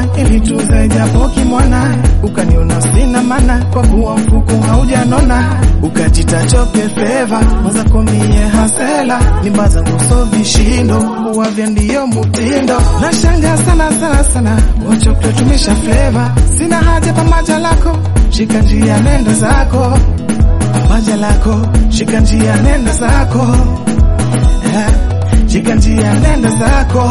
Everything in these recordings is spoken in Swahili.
ndoa ili tuze japo kimwana, ukaniona sina mana kwa kuwa mfuko haujanona, ukajita choke feva maza komie hasela mimba zangu so vishindo uwavya ndiyo mutindo na shanga sana sana sana wachoke tumisha fleva sina haja pamaja lako shika njia nenda zako paja lako shika njia nenda zako Eh, shika njia nenda zako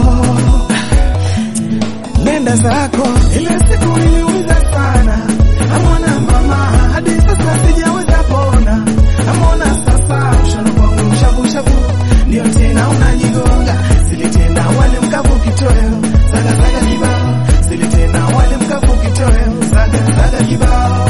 nenda zako. Ile siku niliuliza sana, amona mama, hadi sasa sijaweza pona. Amona sasa mshano kwangu shavu shavu, ndio tena unajigonga. Silitenda wale mkavu kitoweo, saga saga kibao. Silitenda wale mkavu kitoweo, saga saga kibao.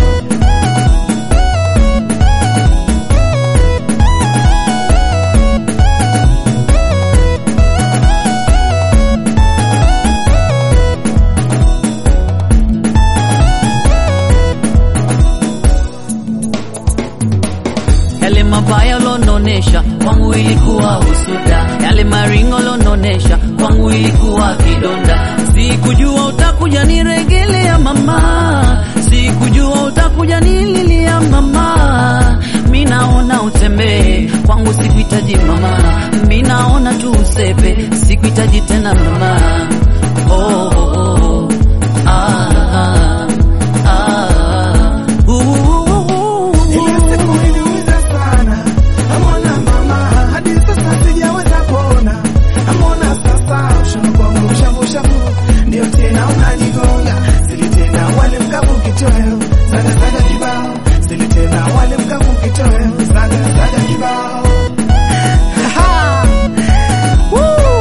yale mabaya lononesha kwangu ilikuwa husuda, yale maringo lononesha kwangu ilikuwa kidonda. Sikujua utakuja niregelea mama, sikujua utakuja nililia mama. Mi naona utembee kwangu, sikuhitaji mama, mi naona tu usepe, sikuhitaji tena mama. Oh, oh, oh. Ah, ah, ah. Uh, Ile siku niliuliza sana, amona mama, hadi sasa sijaweza pona. Amona sasa mshano kwangu shavu shavu, ndio tena unajigonga. Silitenda wale mkavu kitoweo, saga saga kibao. Silitenda wale mkavu kitoweo, saga saga kibao. Ha-ha! Woo!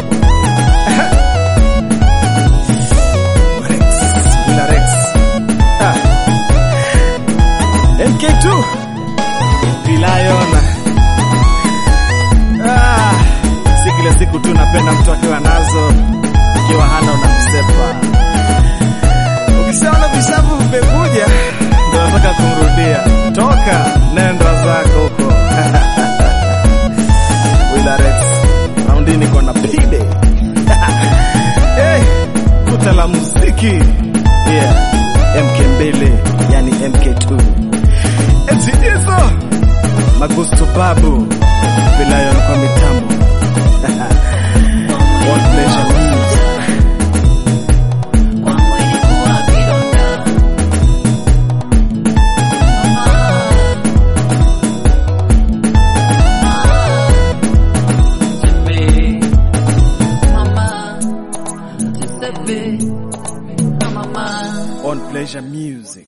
Rex, Willa Rex. Ah. MK2 Lion. Ah, si kila siku tu napenda mtu akiwa nazo, akiwa hana unamsepa. Ukishaona vishavu vimekuja, ndio nataka kumrudia. Toka nenda zako huko. Willa Rex, raundi niko na pide. hey, kuta la muziki. Yeah, MK2 yani MK2. Mzidizo Magusto Babu Vilayon kwa mitambo One Pleasure Music. kwangu ilikuwa kidonda. Mama, Giuseppe, mama. On Pleasure Music